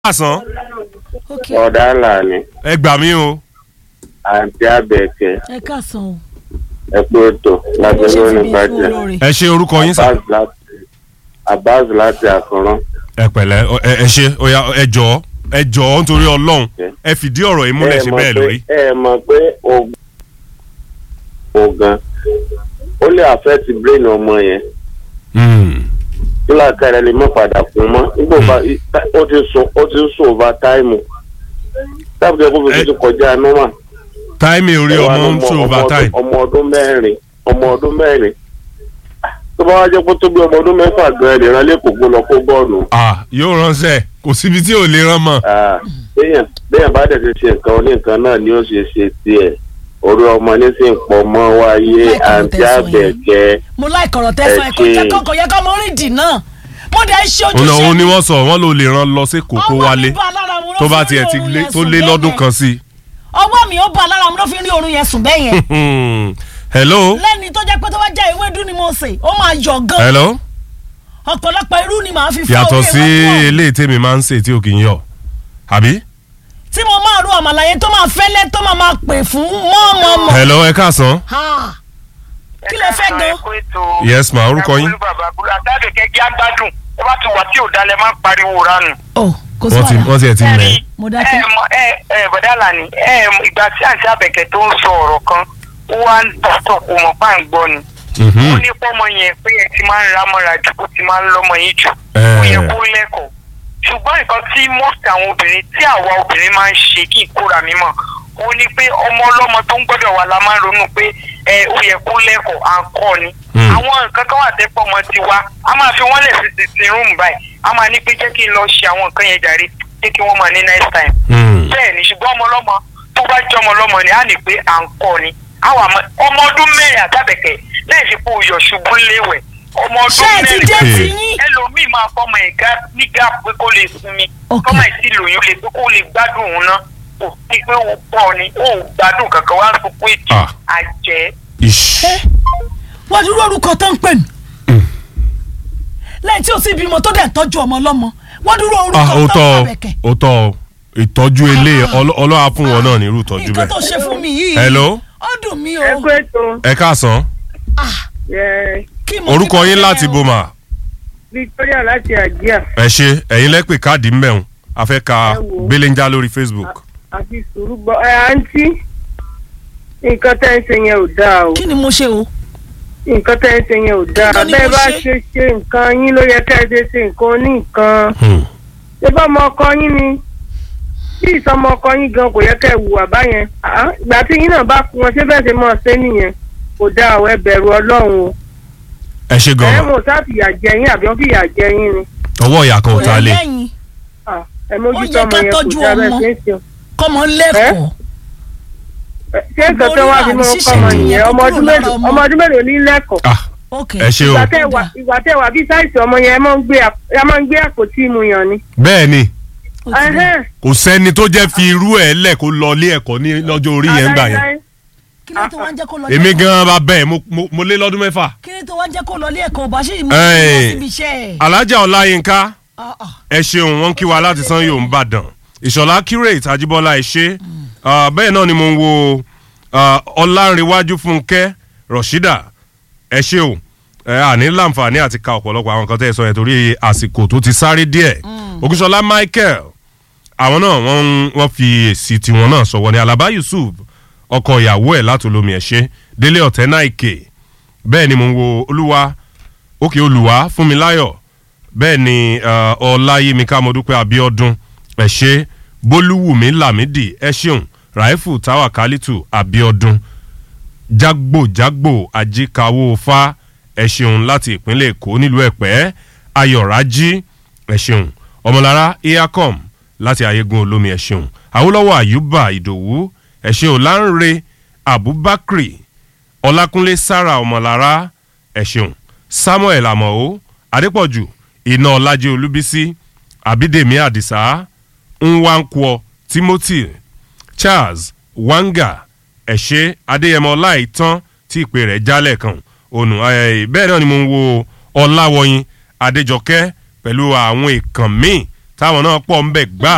àsán ok ọ̀dà ńlá ni ẹ gbà mí o àǹtí àbẹ̀kẹ́ ẹ káàsán o ẹ pé ètò láti bó ṣe lónìí fi bí fún bàjẹ́ olóore ẹ ṣe orúkọ yín sà Abbas láti Abbas láti àkànrán ẹ pẹ̀lẹ́ ọ- ẹ ẹ ṣe oya ẹ jọ̀ọ́ ẹ jọ̀ọ́ nítorí Ọlọ́run ẹ fìdí ọ̀rọ̀ yìí múlẹ̀ ẹ ṣe mọ̀ bẹ́ẹ̀ pé- lórí. ẹ mọ̀ pé oògùn oògùn ó lè affect brain ọmọ yẹn Hmm. nígbà kẹrẹ lè má padà fún mọ́ nígbà bá ó ti sùn ó ti sùn over time tábìlì ẹ̀kọ́ fi Ẹ- ti kọjá normal. táìmì orí Ẹ wá ọmọ ń lọ́mọ- ṣe ọmọ overtime. ọdún- ọmọ ọdún mẹ́rin ọmọ ọdún mẹ́rin tó bá wá jẹ́ pé tó bí ọmọ ọdún mẹ́fà gan-an lè rán lẹ́kọ̀ọ́ gbó lọ kó bọ́ọ̀lù ah yóò ránṣẹ́ kò síbi tí ò lè rán mọ́. Ah, béèyàn béèyàn bá dẹ̀ ti ṣe nǹkan oníǹkan náà ni ó ṣe ṣe tiẹ̀ orí ọmọ ní sì ń pọ̀ mọ́ wáyé Láìka àǹtí ọ̀tẹ̀ sọ yẹn. àbẹ̀kẹ́ mo láì kọ̀rọ̀ tẹ́sán ẹ̀ kò Ẹ jẹ́ ṣe- kọ́kọ́ yẹ kọ́ mo rìn dì náà mo dẹ̀ ṣe ọ̀nà òun ni ojúṣe wọ́n sọ wọ́n ló lè rán lọ sí kókó wálé tó bá tiẹ̀ ti lé tó lé lọ́dún kan sí. ọwọ́ mi ó bá lára mi ló fi rí oorun yẹn sùn bẹ́ẹ̀ yẹn Hmm. hello lẹ́ni tó jẹ́ pé tó bá jẹ́ ewédú ni mo sè ó máa yọ̀ gan hello ọ̀pọ̀lọpọ̀ irú ni màá fi fọ́ yàtọ̀ orí sí ewédú ọ̀hún. eléyìí tèmi máa ń sè tí ò kì í yọ àbí. tí mo máa ru àmàlà yẹn tó máa fẹ́lẹ́ tó máa máa pè fún mọ́ọ̀mọ́ọ̀mọ́ hello ẹ káàsán. Ha. kí lẹ fẹ́ gan Yes, ma, orúkọ yín? àtàbẹ̀kẹ́ jẹ́ àgbádùn ẹ bá ti wà tí ò dalẹ̀ máa ń pariwo ránu. ọ kò sí wọ́n ti wàhálà wọ́n ti ẹ̀ ti mẹ́. mo dákẹ́. ẹ mọ ẹ ẹ bọ̀dá lànà ẹ mọ ìgbà tí àǹtí àbẹ̀kẹ́ tó ń sọ ọ̀rọ̀ kan ó wá ń tọ̀tọ̀ kò mọ̀ pa ń gbọ́ ni. ó ní pọ́mọ yẹn pé ẹ ti máa ń ra mọ́ra jù kó ti máa ń lọ́mọ yín jù ó yẹ kó lẹ́kọ̀ọ́ ṣùgbọ́n nǹkan tí most àwọn obìnrin tí àwa obìnrin máa ń ṣe kí ìkóra mi mọ̀ ó ní pé ọmọ ọlọ́mọ tó ń gbọ́dọ̀ wà la máa ń ronú pé ẹ ó yẹ kó lẹ́kọ̀ọ́ à ń kọ́ ni Hmm. àwọn nǹkan kan wà tẹ́pọ̀ ọmọ ti wá a máa fi wọ́n lẹ̀ sí ti ti rúùmù báyìí a máa ní pé jẹ́ kí n lọ ṣe àwọn nǹkan yẹn jàre jẹ́ kí wọ́n máa ní next time bẹ́ẹ̀ ni ṣùgbọ́n ọmọ ọlọ́mọ tó bá jẹ́ ọmọ ọlọ́mọ ni á ní pé à ń kọ́ ni àwọn àmọ́ ọmọ ọdún mẹ́rin àtàbẹ̀kẹ̀ láì fi kó yọ̀ ṣubú léwẹ̀ ọmọ ṣé ọdún ẹ ti mẹ́rin dé Hey. ti yín ẹlòmíì máa fọmọ ẹ̀ gá ní gáàpù pé kó lè sinmi Ok. kọ́mọ ẹ̀ sì lòyún lè pé kó lè gbádùn òun náà kò sí pé ó pọ̀ ni ó gbádùn kankan wá ń sọ pé ètò Ah. àjẹ́ Ish. wọ́n dúró orúkọ tó ń pè mí lẹ́yìn tí o sì bímọ tó dẹ̀ tọ́jú ọmọ ọlọ́mọ wọ́n dúró ah orúkọ ó tó tọ́ ń ọ pàbẹ̀kẹ̀ ó tọ́ ọ ìtọ́jú ilé ọlọ́wà fún wọn náà ní irú ìtọ́jú nǹkan tó bẹ́ẹ̀. ṣe fún mi yìí hello ó dùn mí o ẹ kú ètò ẹ káàsán Ah, ẹ kí mo orúkọ ti yín bá láti fẹ́ o. boma Victoria láti àjíà ẹ ṣe ẹ̀yin lẹ́pẹ̀ káàdì mbẹ̀hún a fẹ́ ka Ẹ wò ó. gbéléńjà lórí facebook. àfi sùúrù gbọ́ ẹ àǹtí nǹkan tẹ́ ń ṣe yẹn ò dáa o kí ni mo ṣe o nǹkan tẹ́ ń ṣe yẹn ò dáa Nǹkan ni bẹ́ẹ̀ mo bá ṣe. ṣe ṣe nǹkan yín ló yẹ ká ẹ ṣe ṣe nǹkan oníǹkan Hmm. ṣé bá ọmọ ọkọ yín ni bí ìsọmọ ọkọ yín gan kò yẹ ká ẹ hùwà báyẹn Ah, ìgbà tí yín náà bá kú wọn ṣé bẹ́ẹ̀ ṣe máa ṣe nìyẹn kò dáa o ẹ bẹ̀rù ọlọ́run o ẹ ṣe ẹ gan-an mọ̀ sá fìyà jẹ yín àbí wọ́n fìyà jẹ yín ni ọwọ́ ìyá kan ò ta lé lẹ́yìn Ah, ẹ Ó mójútó yẹ ọmọ ká yẹn kò tọ́jú dáa bẹ́ẹ̀ ọmọ. ṣe ń ṣe o. kọ́mọ lẹ́kọ̀ọ́ ṣé nǹkan tó wá fi mọ ọkọ ọmọ nìyẹn ọmọ ọdún mélòó ọmọ ọdún mélòó ní lẹ́kọ̀ọ́ ah ok ẹ ṣe o ìgbà tẹ́ wà ìgbà tẹ́ wà bí sáìsì ọmọ yẹn ẹ máa ń gbé àp- ẹ máa ń gbé àpótí ìmúyàn ni. bẹ́ẹ̀ ni Ó ti dà. Ẹhẹ́n. kò sẹ́ni tó jẹ́ fi irú ẹ̀ lẹ̀ kó lọ ilé ẹ̀kọ́ ní lọ́jọ́ orí yẹn ń gbà yẹn Aláìláì. kí ló tó wá ń jẹ́ kó lọ èmi ilé ẹ̀kọ́? gan-an bá bẹ́ẹ̀ mo- mo- mo lé lọ́dún mẹ́fà. kí ló tó wá ń jẹ́ kó lọ ilé ẹ̀kọ́ bá ṣe ìmọ̀ Ẹ̀. ìmọ̀ síbi iṣẹ́ ẹ̀ alájà ọláyínká Ah, ah. ẹ ṣeun wọn kí wa láti san yóò ń bàdàn ìṣọ̀lá curate àjíbọ́lá ẹ ṣe bẹ́ẹ̀ náà ni mo ń wo ah, ọlárìnwájú fúnkẹ́ rọ̀ṣídà ẹ ṣe o ẹ àní láǹfààní àti ka ọ̀pọ̀lọpọ̀ àwọn nǹkan tẹ́ ẹ sọ yẹn torí àsìkò tó ti sáré díẹ̀ ògúnṣọlá michael àwọn náà wọ́n ń- wọ́n fi èsì tiwọn náà sọ̀wọ́ ní alaba yusuf ọkọ ìyàwó ẹ̀ látòlómi ẹ̀ ṣe délé ọ̀tẹ́ náà ìkè bẹ́ẹ̀ ni mo ń wo olúwa òkè olùwà fúnmiláyọ̀ bẹ́ẹ̀ ni uh, ọláyímíká mọ́dúpẹ́ abíọ́dún ẹ ṣé bólúwùmí lámìdí ẹ ṣeun ràìfù táwà kálítù abíọ́dún jágbòjágbò ajíkawó fa ẹ ṣeun láti ìpínlẹ̀ èkó nílùú ẹ̀pẹ́ ayọ̀rájí ẹ ṣeun ọmọlára eacom láti ayégun olómi ẹ ṣeun awólọ́wọ̀ àyùbá ìdòwú ẹ ṣeun láńre abubakar ọlákúnlé sára ọmọlára ẹ ṣeun samuel amọ̀ó adépọ̀jù iná ọlájẹ olúbísí abídèmí àdìsá nwankwọ timothy charles wanga ẹ̀ṣẹ́ adéyẹmọ ọláìtàn tí ìpè rẹ̀ jálẹ̀ kan ònù eh, bẹ́ẹ̀ náà ni mo ń wo ọláwọyìn adéjọkẹ́ pẹ̀lú àwọn èèkàn míì táwọn náà pọ̀ ń bẹ̀ gbà